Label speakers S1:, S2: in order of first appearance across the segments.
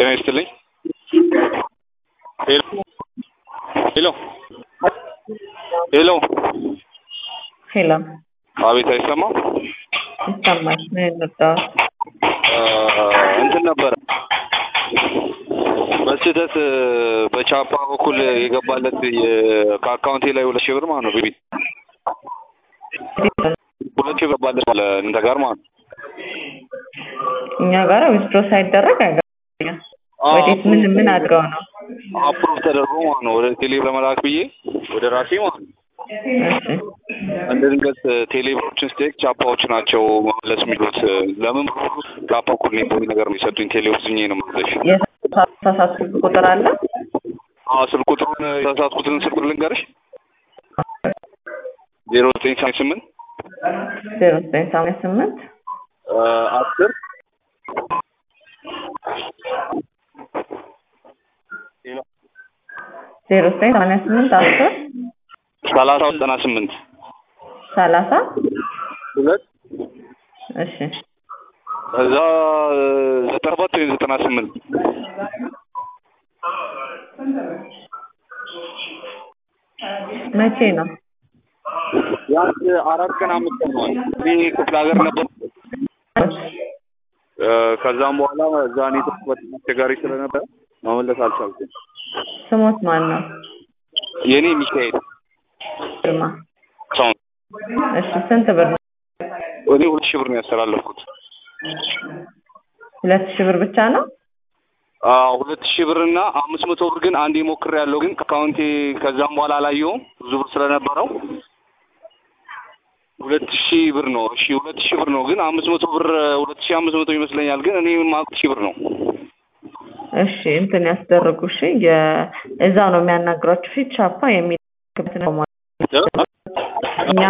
S1: ጤና ይስጥልኝ። ሄሎ ሄሎ ሄሎ
S2: ሄሎ
S1: አቤት፣ አይሰማም?
S2: ይሰማል። ምን እንርዳው?
S1: እንትን ነበረ በስህተት በቻፓ በኩል የገባለት የ- ከአካውንቴ ላይ ሁለት ሺህ ብር ማለት ነው። ቤቢ ሁለት ሺህ ብር ገባለት አለ እንተ ጋር ማለት ነው።
S2: እኛ ጋር ዊዝድሮ ሳይደረግ አይገባም። ወዴት ምን ምን አድርገው ነው?
S1: አፕሮቭ ተደርጎ ማለት ነው ወደ ቴሌ ለመላክ ብዬ ወደ ራሴ ማለት ነው።
S2: እሺ
S1: እንደ ድንገት ቴሌብሮችን ስቴክ ቻፓዎች ናቸው መመለስ የሚሉት። ለምን ቻፓ እኩል ነው የሚል ነገር ነው የሰጡኝ። ቴሌዎች ዝኜ ነው መለሽ።
S2: የተሳሳትኩት ቁጥር አለ?
S1: አዎ ስልክ ቁጥሩን የተሳሳትኩትን ስልክ ቁጥር ልንገርሽ ዜሮ ዘጠኝ ሰማንያ ስምንት
S2: ዜሮ ዘጠኝ ሰማንያ ስምንት
S1: አስር
S2: ዜሮ ዘጠኝ ሰማንያ ስምንት አስር
S1: ሰላሳ ዘጠና ስምንት
S2: ሰላሳ
S1: ሁለት
S2: እሺ
S1: እዛ ዘጠና ሰባት ወይም ዘጠና ስምንት
S2: መቼ ነው?
S1: ቢያንስ አራት ቀን አምስት ቀን ሆኗል። እኔ ክፍለ ሀገር ነበር። ከዛም በኋላ እዛ ኔትወርክ በጣም አስቸጋሪ ስለነበረ መመለስ አልቻልኩም።
S2: ስሞት ማን ነው?
S1: የእኔ ሚካኤል
S2: ግርማ።
S1: ሰው
S2: እሺ ስንት ብር ነው?
S1: እኔ ሁለት ሺህ ብር ነው ያስተላለፍኩት።
S2: ሁለት ሺህ ብር ብቻ ነው?
S1: አዎ ሁለት ሺህ ብር እና አምስት መቶ ብር ግን አንዴ ሞክር ያለው ግን ከአካውንቴ ከዛም በኋላ አላየውም ብዙ ብር ስለነበረው ሁለት ሺህ ብር ነው። እሺ ሁለት ሺህ ብር ነው ግን አምስት መቶ ብር ሁለት ሺህ አምስት መቶ ይመስለኛል ግን እኔ የማውቅ ሺህ ብር ነው።
S2: እሺ እንትን ያስደረጉ እሺ የ- እዛው ነው የሚያናግሯችሁ ፊት ቻፓ የሚልክበት ነው ማለት ነው። እኛ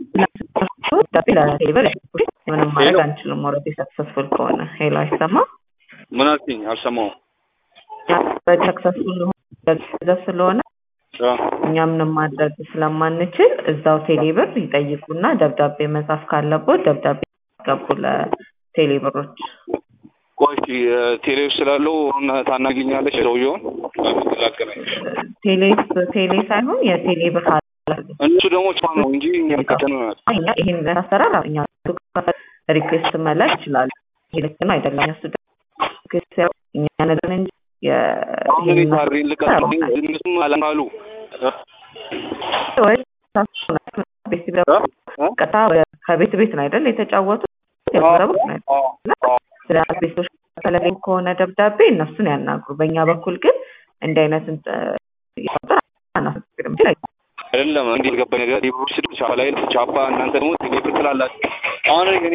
S2: ለቴሌብር ምንም ማድረግ አንችልም። ኦልሬዲ ሰክሰስፉል ከሆነ ሄሎ አይሰማም።
S1: ምን አልሽኝ? አልሰማሁም።
S2: ሰክሰስፉል ገንዘብ ስለሆነ
S1: አ፣
S2: እኛ ምንም ማድረግ ስለማንችል እዛው ቴሌብር ይጠይቁና ደብዳቤ መጻፍ ካለቦት ደብዳቤ ያስገቡ ለቴሌብሮች።
S1: ቆይ እስኪ ቴሌ ውስጥ ስላለው አሁን ታናግኛለች ሰውየውን ላገናኝ።
S2: ቴሌ ቴሌ ሳይሆን የቴሌብር ኃላፊ
S1: እነሱ ደግሞ ቻ ነው እንጂ እኛ ከተነ
S2: እኛ ይሄን አሰራር እኛ ሪኩዌስት መላክ ይችላሉ። ይሄ ልክ ነው አይደለም? እነሱ ደግሞ ሪኩዌስት ያው እኛ ነግረን እንጂ የ-
S1: አሁን እኔ
S2: ይሄን
S1: ታሪ ልቀጥ እነሱም አላሉ
S2: ወይ ቤት ሲገቡ ቀጥታ ወደ- ከቤት ቤት ነው አይደል የተጫወቱት የጎረቤት ነው አይደል? ስለ ቤቶች ተለገኝ ከሆነ ደብዳቤ እነሱን ያናግሩ። በእኛ በኩል ግን እንዲህ አይነት እንት- ይፈጠር አናስገድም ይችላል።
S1: አይደለም እንዴት ገባኝ ነገር ቴሌብሮች ስል ቻፓ ላይ ቻፓ እናንተ ደግሞ ቴሌብር ትላላችሁ። አሁን እኔ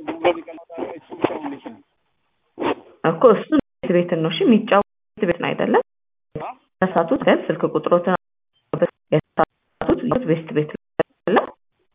S2: እኮ እሱ ቤት ቤት ነው እሺ የሚጫወቱት ቤት ነው አይደለም የተሳሳቱት ግን ስልክ ቁጥሮትን የተሳሳቱት ቤት ቤት ነው አይደለም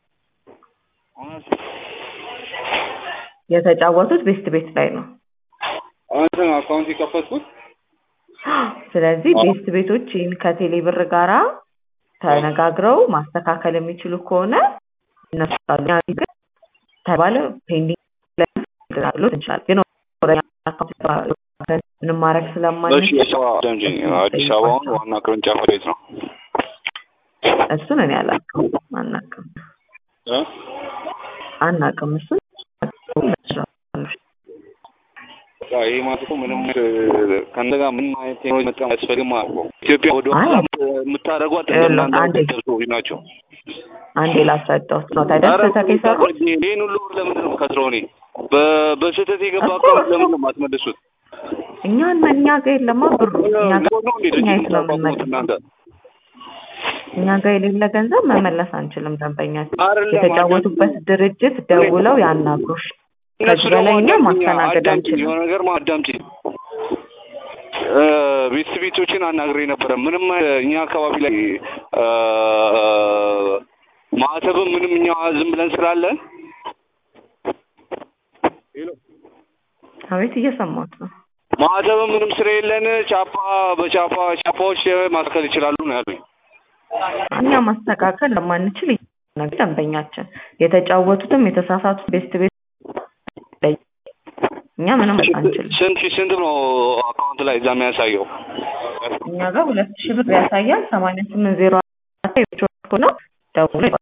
S2: የተጫወቱት ቤት ቤት ላይ ነው
S1: አሁን አካውንት የከፈትኩት
S2: ስለዚህ ቤት ቤቶች ይህን ከቴሌ ብር ጋራ ተነጋግረው ማስተካከል የሚችሉ ከሆነ እነሱ ካሉ እኛ ግን ተባለ ፔንዲንግ ላይ ሎት እንችላለን ግን ወደ አካውንት ምንም ማድረግ
S1: እሺ
S2: ስለማንችል
S1: አዲስ አበባ እንጂ አዲስ አበባ አሁን ዋና ቅርንጫፍ ቤት ነው
S2: እሱን እኔ አላውቅም አናውቅም
S1: እ?
S2: አናውቅም እሱን
S1: በቃ ይሄ ማለት እኮ ምንም ከእንደ ጋር ምንም አይነት ቴክኖሎጂ መጠቀም አያስፈልግም ማለት ነው። ኢትዮጵያ ወደ ኋላ የምታደርጓት እንደናንተ
S2: አንዴ።
S1: ገንዘብ ሰዎች ናቸው።
S2: አንዴ ላስረዳሁት ነው ታዲያ
S1: ኧረ
S2: ስህተት የሰሩት
S1: ይሄን ሁሉ ብር ለምንድን ነው የምከስረው እኔ? በ- በስህተት የገባ
S2: እኮ
S1: አካውንት
S2: እሱ-
S1: ለምንድን ነው የማትመልሱት?
S2: እኛ እኛ ጋር የለማ ብሩ እኛ ጋር
S1: ነው እንዴ
S2: እኛ
S1: ድርጅት
S2: የት ነው
S1: የምታቋቁሙት
S2: የምንመልሰው?
S1: እናንተ?
S2: እኛ ጋር የሌለ ገንዘብ መመለስ አንችልም። ደንበኛችን
S1: አይደለም፣
S2: የተጫወቱበት ድርጅት ደውለው ያናግሩሽ።
S1: እነሱ
S2: ከዚህ
S1: ደግሞ
S2: በላይ እኛ
S1: አዳምጪኝ፣
S2: ማስተናገድ
S1: አዳምጪኝ፣
S2: አንችልም።
S1: የሆነ ነገር ማ- አዳምጪኝ። እ፣ ቤት ቤቶችን አናግሬ ነበረ። ምንም እኛ አካባቢ ላይ እ፣ ማህተብም ምንም እኛ ዝም ብለን ስላለን
S2: አቤት እየሰማሁት ነው።
S1: ማህተብም ምንም ስለሌለን ቻፓ በቻፓ ቻፓዎች ማስተካከል ይችላሉ ነው ያሉኝ።
S2: እኛ ማስተካከል ለማንችል ነገር ደንበኛችን የተጫወቱትም የተሳሳቱት ቤስት ቤት እኛ ምንም አንችልም።
S1: ስንት ስንት ነው አካውንት ላይ እዛ የሚያሳየው?
S2: እኛ ጋር ሁለት ሺህ ብር ያሳያል። ሰማንያ ስምንት ዜሮ አራት ነው ደውሎ